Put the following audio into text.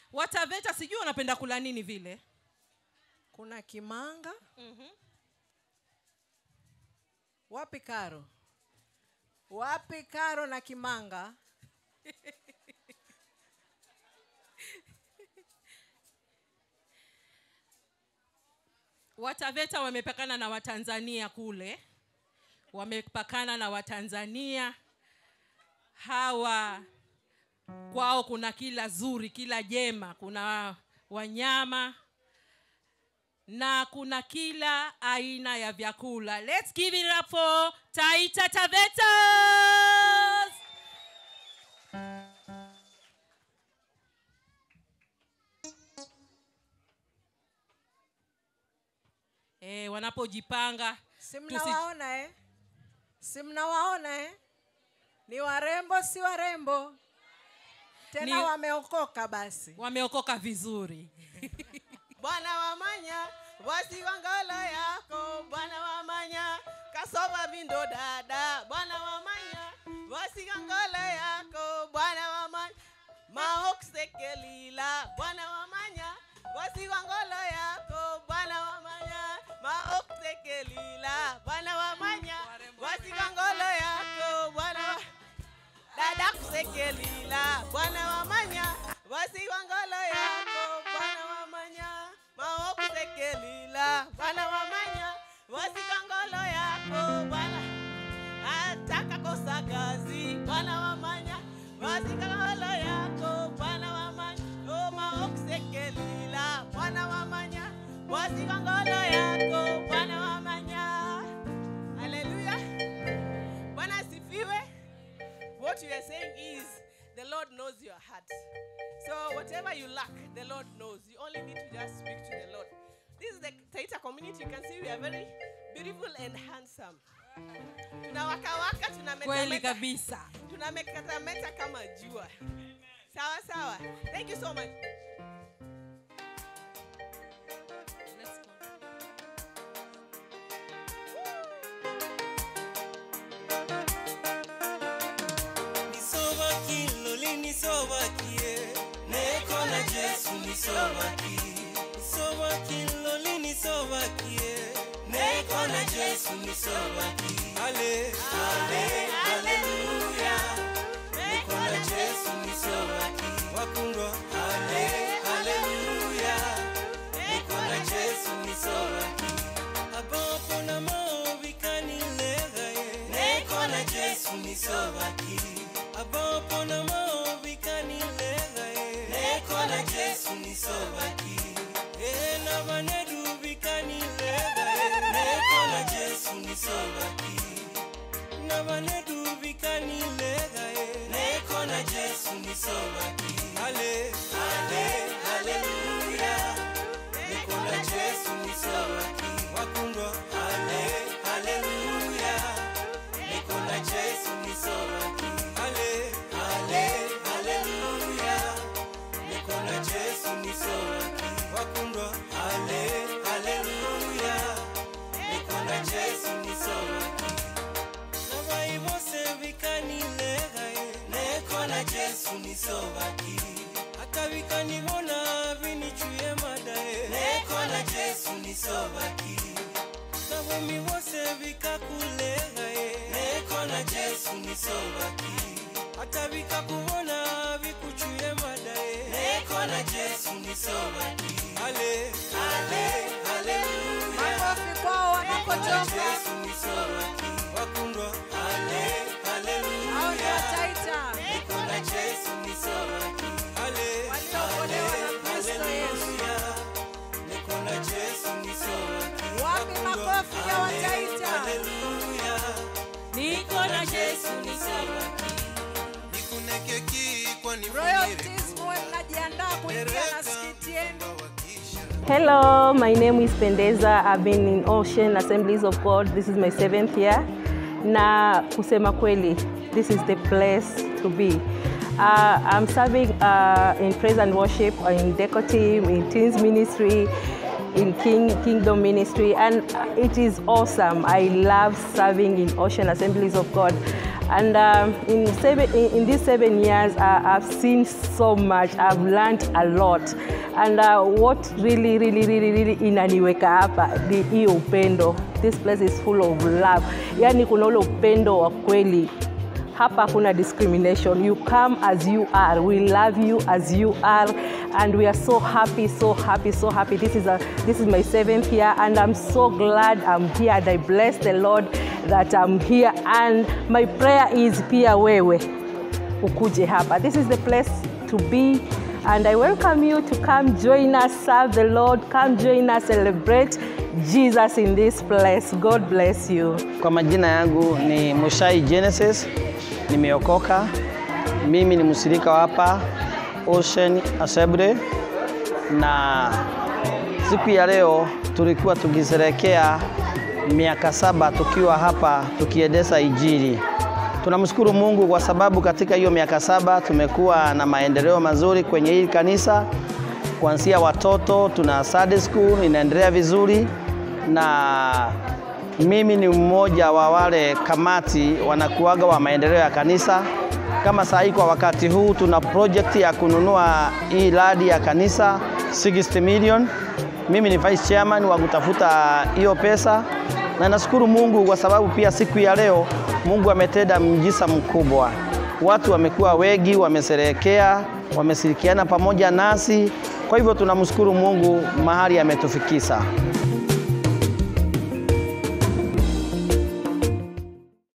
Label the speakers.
Speaker 1: wataveta sijui wanapenda kula nini vile
Speaker 2: kuna kimanga wapi karo wapi karo na kimanga
Speaker 1: wataveta wamepakana na watanzania kule wamepakana na watanzania hawa kwao kuna kila zuri kila jema kuna wanyama na kuna kila aina ya vyakula let's give it up for taita tavetas eh, wanapojipanga
Speaker 2: si
Speaker 1: tusi-
Speaker 2: mnawaona eh? si mnawaona eh? ni warembo si warembo tena
Speaker 1: Ni-
Speaker 2: wameokoka basi
Speaker 1: wameokoka vizuri
Speaker 3: bwana wamanya wasiwangolo yako bwana wamanya kasova vindo dada bwana wamanya wasiwangolo yako bwana wamanya maoksekelila bwana wamanya wasiwangolo yako bwana wamanya maoksekelila bwana wamanya wasiwangolo yako bwana wa dada kusekelila bwana wamanya wasiwangolo yako bwana wamanya mao kusekelila bwana wamanya wasiwangolo yako bwana ataka kosa kazi bwana wamanya wasiwangolo yako bwana wamanya o mao kusekelila bwana wamanya wasiwangolo yako bwana wamanya haleluya bwana asifiwe what you are saying is the Lord knows your heart. So whatever you lack, the Lord knows. You only need to just speak to the Lord. This is the Taita community. You can see we are very beautiful and handsome. Tunawakawaka,
Speaker 1: kweli
Speaker 3: tunametameta,
Speaker 1: kabisa
Speaker 3: tunametameta kama jua. Sawa sawa. Thank you so much.
Speaker 4: nisobaki loli nisobakie neko na jesu nisobaki nisobaki loli nisobakie neko na jesu nisobaki ale ale haleluya neko na jesu nisobaki wakundwa ale haleluya neko na jesu nisobaki abopo na maovikanilegaye neko na jesu nisobaki abopo na maovikanilegaye neko na jesu nisobaki e na banedu vikanilegaye neko na jesu nisobaki na banedu vikanilegaye neko na jesu nisobaki ale ale haleluya neko na jesu nisobaki wakundwa ale haleluya neko na jesu nisobaki ale ale haleluya neko na jesu nisobaki wakundwa ale haleluya neko na jesu nisobaki nabai bose bikanilegaye neko na jesu nisobaki hata bikanibona binicuye madaye neko na jesu nisobaki nabomi bose bikakulegaye neko na jesu nisobaki hata bikakubona bikucuye madaye neko na jesu nisobaki ale ale haleluya
Speaker 2: makofi kwao wanapotoka
Speaker 4: Jesu nisobaki wakundwa ale
Speaker 2: au ni
Speaker 4: haleluya
Speaker 2: wataita
Speaker 4: niko na Jesu nisobaki ale
Speaker 2: Waliokolewa na Kristo Yesu.
Speaker 4: haleluya niko na Jesu nisobaki
Speaker 2: Wapi makofi ya wataita?
Speaker 4: haleluya
Speaker 1: niko na jesu
Speaker 4: nisobaki nikunekeki kwani
Speaker 2: royalties muwe mnajiandaa kuingia na skiti yenu
Speaker 5: Hello, my name is Pendeza. I've been in Ocean Assemblies of God. This is my seventh year. Na kusema kweli, this is the place to be. Uh, I'm serving uh, in praise and worship, uh, in deco team, in teens ministry, in King Kingdom ministry, and it is awesome. I love serving in Ocean Assemblies of God. And um, in, seven, in, in these seven years, uh, I've seen so much. I've learned a lot. And uh, what really, really, really, really inaniweka hapa ni hiyo upendo. This place is full of love. Yani kuna ule upendo wa kweli hapa hakuna discrimination you come as you are we love you as you are and we are so happy so happy so happy this is a this is my seventh year and i'm so glad i'm here and i bless the lord that i'm here and my prayer is pia wewe ukuje hapa this is the place to be and i welcome you to come join us serve the lord come join us celebrate jesus in this place god bless you
Speaker 6: Kwa majina yangu ni Mushai Genesis, nimeokoka. Mimi ni mshirika wa hapa Ocean Assembly, na siku ya leo tulikuwa tukisherehekea miaka saba tukiwa hapa tukiendesha Injili. Tunamshukuru Mungu kwa sababu katika hiyo miaka saba tumekuwa na maendeleo mazuri kwenye hili kanisa, kuanzia watoto, tuna Sunday school inaendelea vizuri na mimi ni mmoja wa wale kamati wanakuaga wa maendeleo ya kanisa. Kama saa hii kwa wakati huu tuna project ya kununua hii radi ya kanisa 60 million. Mimi ni vice chairman wa kutafuta hiyo pesa, na nashukuru Mungu kwa sababu pia siku ya leo Mungu ametenda mjisa mkubwa. Watu wamekuwa wengi, wamesherehekea, wameshirikiana pamoja nasi. Kwa hivyo tunamshukuru Mungu mahali ametufikisha.